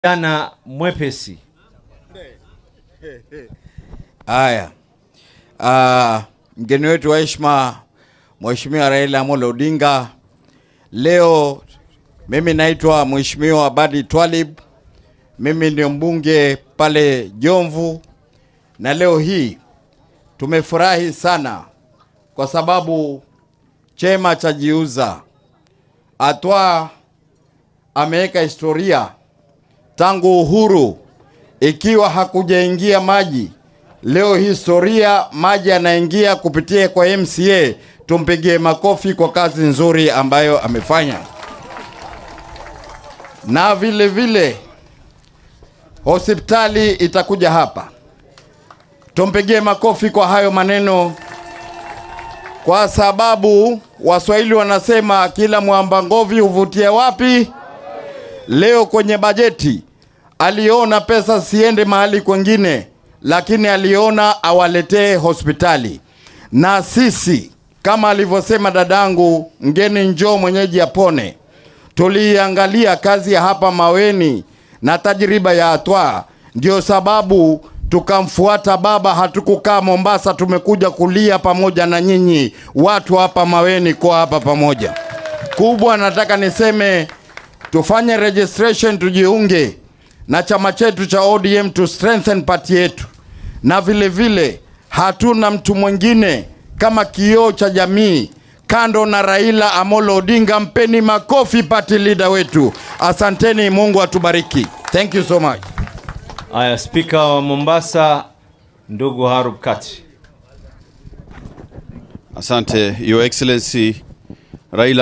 Jana mwepesi. Haya, Ah, mgeni wetu wa heshima Mheshimiwa Raila Amolo Odinga, leo mimi naitwa Mheshimiwa Abadi Twalib, mimi ndio mbunge pale Jomvu, na leo hii tumefurahi sana kwa sababu chema cha jiuza Atwa ameweka historia tangu uhuru ikiwa hakujaingia maji. Leo historia maji yanaingia kupitia kwa MCA. Tumpigie makofi kwa kazi nzuri ambayo amefanya, na vile vile hospitali itakuja hapa. Tumpigie makofi kwa hayo maneno, kwa sababu Waswahili wanasema kila mwamba ngovi huvutia wapi? Leo kwenye bajeti aliona pesa siende mahali kwengine, lakini aliona awaletee hospitali. Na sisi kama alivyosema dadangu, mgeni njoo mwenyeji apone, tuliangalia kazi ya hapa Maweni na tajriba ya Atwa, ndio sababu tukamfuata baba. Hatukukaa Mombasa, tumekuja kulia pamoja na nyinyi watu hapa Maweni, kwa hapa pamoja. Kubwa nataka niseme tufanye registration, tujiunge na chama chetu cha ODM to strengthen party yetu, na vile vile hatuna mtu mwingine kama kioo cha jamii kando na Raila Amolo Odinga. Mpeni makofi party leader wetu. Asanteni, Mungu atubariki. Thank you so much. Aya, spika wa Mombasa ndugu Harub Kati. Asante, Your Excellency Raila